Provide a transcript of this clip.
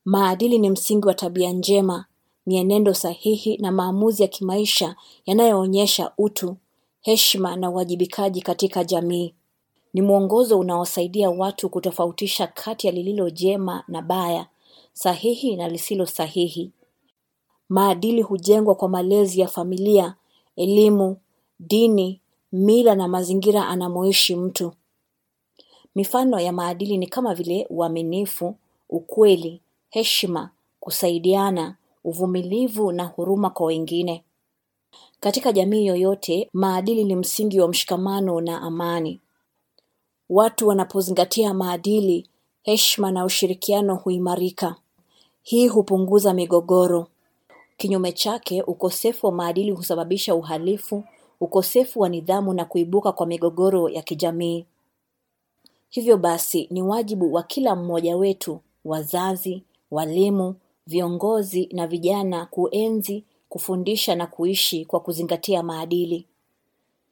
Maadili ni msingi wa tabia njema, mienendo sahihi na maamuzi ya kimaisha yanayoonyesha utu, heshima na uwajibikaji katika jamii. Ni mwongozo unaosaidia watu kutofautisha kati ya lililo jema na baya, sahihi na lisilo sahihi. Maadili hujengwa kwa malezi ya familia, elimu, dini, mila na mazingira anamoishi mtu. Mifano ya maadili ni kama vile uaminifu, ukweli, heshima, kusaidiana, uvumilivu na huruma kwa wengine. Katika jamii yoyote, maadili ni msingi wa mshikamano na amani. Watu wanapozingatia maadili, heshima na ushirikiano huimarika. Hii hupunguza migogoro. Kinyume chake, ukosefu wa maadili husababisha uhalifu, ukosefu wa nidhamu na kuibuka kwa migogoro ya kijamii. Hivyo basi, ni wajibu wa kila mmoja wetu, wazazi, walimu, viongozi na vijana kuenzi, kufundisha na kuishi kwa kuzingatia maadili.